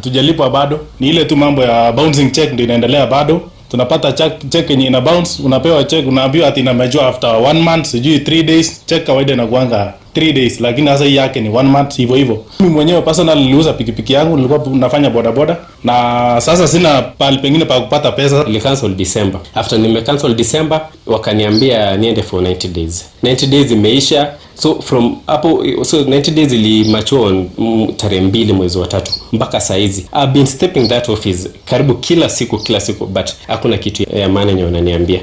tujalipwa bado. Ni ile tu mambo ya bouncing check ndio inaendelea bado. Tunapata check check yenye ina bounce, unapewa check, unaambiwa ati inamejua after one month, sijui 3 days. Check kawaida inakuanga 3 days, lakini sasa hii yake ni one month hivyo hivyo. Mimi mwenyewe personal niliuza pikipiki yangu, nilikuwa nafanya boda boda na sasa sina pahali pengine pa kupata pesa. Nili cancel December. After nime cancel December wakaniambia niende for 90 days. 90 days imeisha. So from hapo so 90 days ili mature on mm, tarehe mbili mwezi wa tatu mpaka saa hizi I've been stepping that office karibu kila siku kila siku but hakuna kitu ya maana yenye wananiambia.